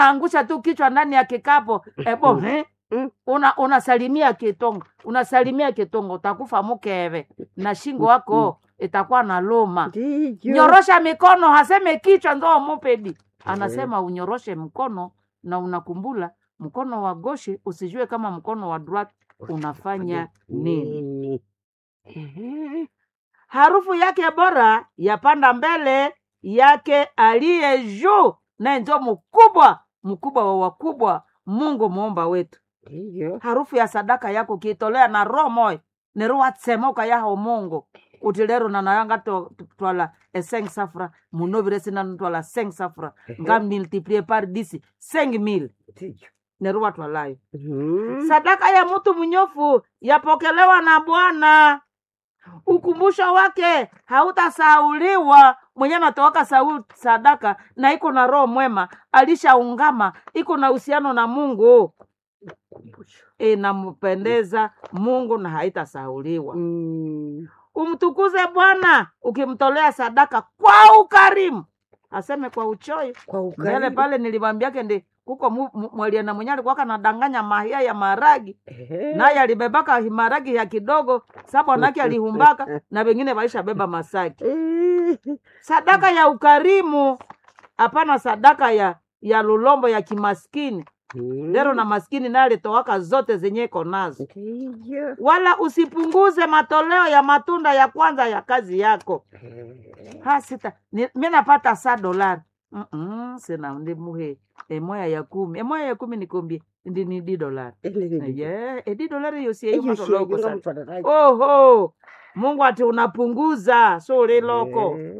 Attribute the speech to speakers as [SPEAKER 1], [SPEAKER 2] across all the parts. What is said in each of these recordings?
[SPEAKER 1] angusha tu kichwa ndani ya kikapo ebo
[SPEAKER 2] Mm.
[SPEAKER 1] eh?
[SPEAKER 2] Mm.
[SPEAKER 1] una unasalimia kitongo unasalimia kitongo utakufa mukeve na shingo wako itakuwa na luma
[SPEAKER 2] ndiyo
[SPEAKER 1] nyorosha mikono haseme kichwa ndo mupedi anasema unyoroshe mkono na unakumbula mkono wa goshi usijue kama mkono wa drat unafanya nini
[SPEAKER 2] nini Ehe.
[SPEAKER 1] harufu yake bora yapanda mbele yake aliye juu naye njo mkubwa mkubwa wa wakubwa mungu muumba wetu
[SPEAKER 2] ndiyo
[SPEAKER 1] harufu ya sadaka yako kiitolea na roho moyo neruwatsemoka yaho mungu uti lero nanayanga to- to- twala eseng safra munovire sinanu twala seng safra nga multiplie par disi seng mil
[SPEAKER 2] ndiyo
[SPEAKER 1] neruwa twalayo
[SPEAKER 2] Mhm.
[SPEAKER 1] sadaka ya mtu mnyofu yapokelewa na bwana ukumbusho wake hautasauliwa mwenye anatoaka sau sadaka na iko na roho mwema alishaungama iko na uhusiano na mungu
[SPEAKER 2] Kumbusho.
[SPEAKER 1] inampendeza mungu na haitasauliwa
[SPEAKER 2] Mm.
[SPEAKER 1] umtukuze bwana ukimtolea sadaka kwa ukarimu aseme kwa uchoyo
[SPEAKER 2] kwa
[SPEAKER 1] mbele
[SPEAKER 2] ukarimu
[SPEAKER 1] pale nilimwambiake ndi kuko mu- mu- mwaliana mwenye alikuwaka nadanganya mahia ya maragi
[SPEAKER 2] Ehe.
[SPEAKER 1] naye alibebaka maragi ya kidogo sa bwanake alihumbaka na wengine waishabeba masaki
[SPEAKER 2] Eh.
[SPEAKER 1] sadaka ya ukarimu hapana sadaka ya ya lulombo ya kimaskini
[SPEAKER 2] Mm.
[SPEAKER 1] lero na maskini naye alitowaka zote zenye iko nazo
[SPEAKER 2] ndiyo
[SPEAKER 1] wala usipunguze matoleo ya matunda ya kwanza ya kazi yako
[SPEAKER 2] Eh.
[SPEAKER 1] ha sita ni- mi napata sa dolari Mm-mm, sina ndi muhe emoya ya kumi emoya ya kumi nikombie ndi ni di dolari
[SPEAKER 2] Ele ni-
[SPEAKER 1] ye edi dolari
[SPEAKER 2] Eyo shege
[SPEAKER 1] yosieyomatoloko
[SPEAKER 2] nga
[SPEAKER 1] sana
[SPEAKER 2] mutwadaraji.
[SPEAKER 1] oho mungu ati unapunguza suri loko
[SPEAKER 2] Eh.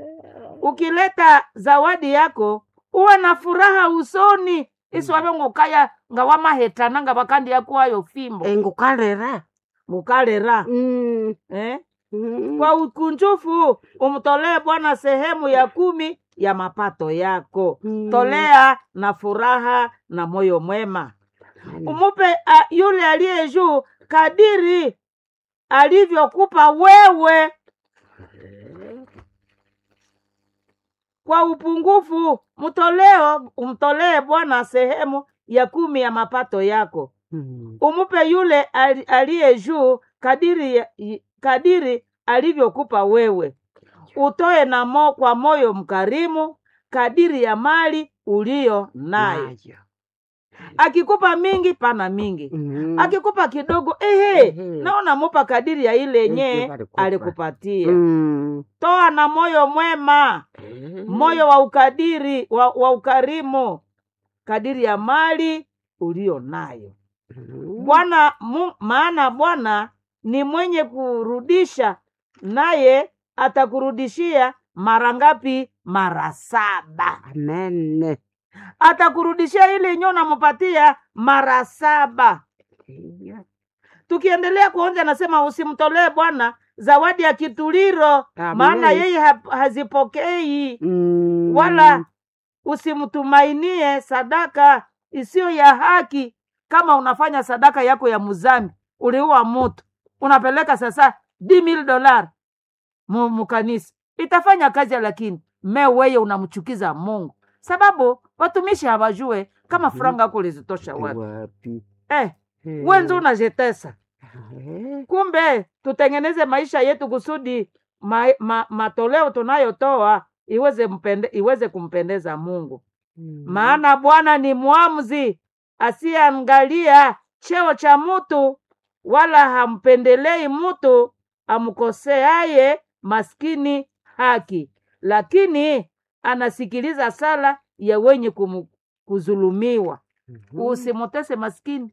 [SPEAKER 1] ukileta zawadi yako uwe na furaha usoni isiwave ngukaya nga wamahetana nga vakandi yakuwayo fimbo
[SPEAKER 2] Eh, ngukalera
[SPEAKER 1] ngukalera
[SPEAKER 2] Mm.
[SPEAKER 1] eh?
[SPEAKER 2] Mm.
[SPEAKER 1] kwa ukunjufu umtolee bwana sehemu ya kumi ya mapato yako
[SPEAKER 2] Mm.
[SPEAKER 1] tolea na furaha na moyo mwema
[SPEAKER 2] Yaani,
[SPEAKER 1] umupe a, yule aliye juu kadiri alivyokupa wewe kwa upungufu mtoleo umtolee bwana sehemu ya kumi ya mapato yako
[SPEAKER 2] Mm.
[SPEAKER 1] umupe yule ali- aliye juu kadiri, ya- i- kadiri alivyokupa wewe utoe na mo, kwa moyo mkarimu kadiri ya mali uliyo nayo
[SPEAKER 2] Nayo.
[SPEAKER 1] akikupa mingi pana mingi
[SPEAKER 2] Mm.
[SPEAKER 1] akikupa kidogo ehe
[SPEAKER 2] Ehe.
[SPEAKER 1] naona mupa kadiri ya ile
[SPEAKER 2] Yenye
[SPEAKER 1] yenye
[SPEAKER 2] alikupa.
[SPEAKER 1] alikupatia
[SPEAKER 2] Mm.
[SPEAKER 1] toa na moyo mwema
[SPEAKER 2] Eh.
[SPEAKER 1] moyo wa ukadiri wa, wa ukarimu kadiri ya mali ulio nayo
[SPEAKER 2] Mm.
[SPEAKER 1] bwana mu- maana bwana ni mwenye kurudisha naye atakurudishia mara ngapi mara saba
[SPEAKER 2] Amen.
[SPEAKER 1] atakurudishia ile yenyewe unampatia mara saba
[SPEAKER 2] Ndiyo.
[SPEAKER 1] tukiendelea kuonja anasema usimtolee bwana zawadi ya kituliro
[SPEAKER 2] Amen.
[SPEAKER 1] maana yeye ha, hazipokei
[SPEAKER 2] Mm.
[SPEAKER 1] wala usimtumainie sadaka isiyo ya haki kama unafanya sadaka yako ya muzambi uliua mutu unapeleka sasa mil dolar mu- mukanisa itafanya kazi lakini me weye unamchukiza mungu sababu watumishi hawajue kama
[SPEAKER 2] Mhm.
[SPEAKER 1] franga yako ulizitosha wapi
[SPEAKER 2] wapi
[SPEAKER 1] eh,
[SPEAKER 2] Eh.
[SPEAKER 1] wenzi unajetesa
[SPEAKER 2] Eh.
[SPEAKER 1] kumbe tutengeneze maisha yetu kusudi ma, ma, matoleo tunayotoa iweze mpende, iweze kumpendeza mungu
[SPEAKER 2] Mm.
[SPEAKER 1] maana bwana ni mwamuzi asiyeangalia cheo cha mtu wala hampendelei mtu amkoseaye maskini haki lakini anasikiliza sala ya wenye kumu, kuzulumiwa
[SPEAKER 2] Mhm.
[SPEAKER 1] usimutese maskini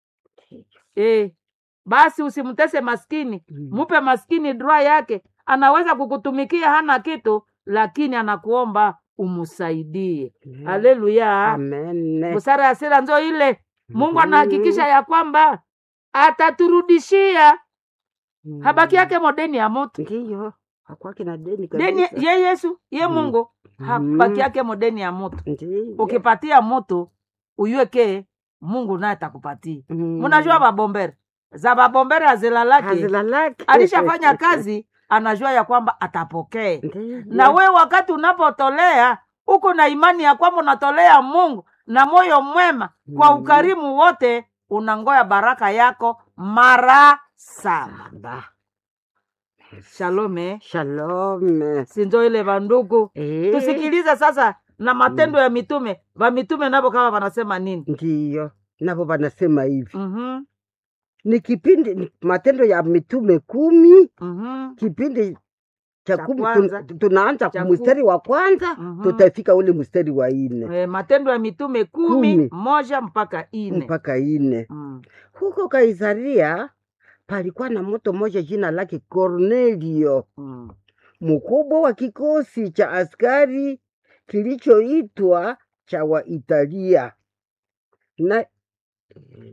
[SPEAKER 1] e, basi usimtese maskini
[SPEAKER 2] Mm.
[SPEAKER 1] mupe maskini dra yake anaweza kukutumikia hana kitu lakini anakuomba umsaidie
[SPEAKER 2] Mm.
[SPEAKER 1] haleluya
[SPEAKER 2] Amen.
[SPEAKER 1] busara ya sira nzo ile mungu
[SPEAKER 2] Mhm.
[SPEAKER 1] anahakikisha ya kwamba ataturudishia
[SPEAKER 2] Mm.
[SPEAKER 1] habaki yake modeni ya moto
[SPEAKER 2] ndiyo hakwake na deni
[SPEAKER 1] deni
[SPEAKER 2] kabisa.
[SPEAKER 1] ye yesu ye
[SPEAKER 2] Mm.
[SPEAKER 1] mungu
[SPEAKER 2] Mhm.
[SPEAKER 1] habaki yake modeni ya moto
[SPEAKER 2] Ndiyo.
[SPEAKER 1] ukipatia moto uyueke mungu naye atakupatia
[SPEAKER 2] Mm.
[SPEAKER 1] munajua babombere za babombere azilalake
[SPEAKER 2] Hazilalaki.
[SPEAKER 1] alishafanya kazi anajua ya kwamba atapokee
[SPEAKER 2] Ndiyo.
[SPEAKER 1] na we wakati unapotolea uko na imani ya kwamba unatolea mungu na moyo mwema kwa
[SPEAKER 2] Mm.
[SPEAKER 1] ukarimu wote unangoya baraka yako mara saba
[SPEAKER 2] Ba.
[SPEAKER 1] shalome
[SPEAKER 2] Shalom.
[SPEAKER 1] sinjo ile vandugu
[SPEAKER 2] Eh,
[SPEAKER 1] tusikilize sasa na matendo ya mitume vamitume navo kama wanasema nini
[SPEAKER 2] Ndiyo, navo wanasema hivi
[SPEAKER 1] Mhm,
[SPEAKER 2] ni kipindi ni Matendo ya Mitume kumi
[SPEAKER 1] mhm,
[SPEAKER 2] kipindi cha
[SPEAKER 1] Cha
[SPEAKER 2] kumi
[SPEAKER 1] kwanza.
[SPEAKER 2] tun- tunaanza
[SPEAKER 1] Cha
[SPEAKER 2] mstari wa kwanza
[SPEAKER 1] Mhm.
[SPEAKER 2] tutafika ule mstari wa ine
[SPEAKER 1] Eh, matendo ya mitume kumi,
[SPEAKER 2] Kumi.
[SPEAKER 1] moja mpaka ine
[SPEAKER 2] mpaka ine.
[SPEAKER 1] Mm,
[SPEAKER 2] Huko Kaisaria palikuwa na mtu mmoja jina lake Kornelio,
[SPEAKER 1] mm,
[SPEAKER 2] mkubwa wa kikosi cha askari kilichoitwa cha Waitalia na